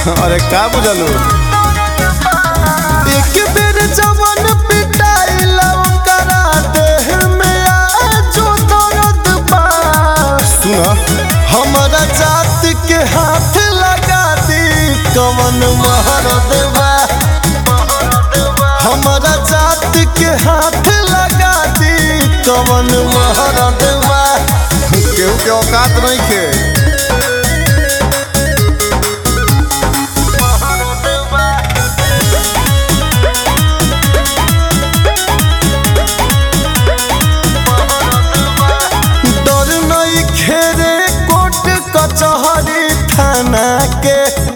अरे का बुझलू एक बेर जवन पिटाइला ओकरा देह में आजो दर्द बा सुन हमरा जात के हाथ लगा दी कवन महरद बा हमरा जात के हाथ लगा दी कवन महरद बा केहू के औकात नहीं के डर नहीं खेरे कोर्ट कचहरी थाना के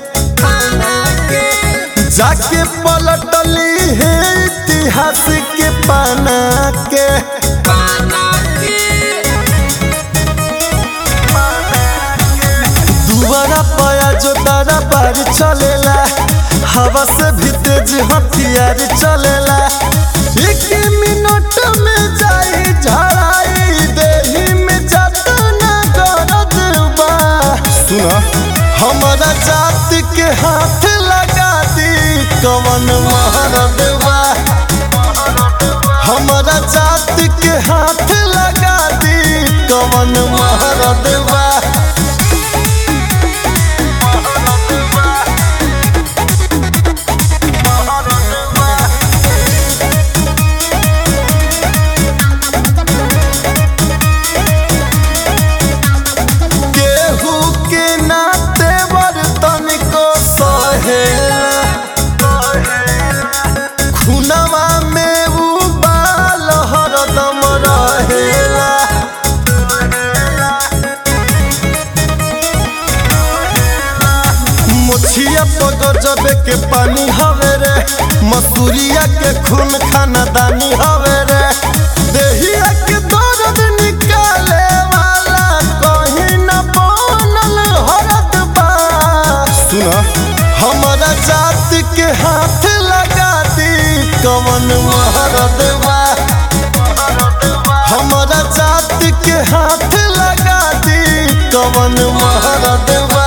जाके पलटली है इतिहास के पाना के दुबारा पाया जो तारा पार चलेला हवा से भी तेज हथियार चलेला एक मिनट में जाई झड़ाई देही में जतना गरद बा सुन हमारा जात के हाथ लगा दी कवन महरद बा हमारा जात के हाथ लगा दी कवन महरद बा केहू के नाते बर्तन को सहेला खुनवा में उबाल हरदम रहेला मुछिया पग जबे के पानी हवे रे मसूरिया के खून खानदानी हवे रे देहिया के दर्द निकाले वाला कहीं न बनल हरद बा सुन हमारा जात के हाथ लगा दी कवन महरद बा हमारा जात के हाथ लगा दी कवन महरद बा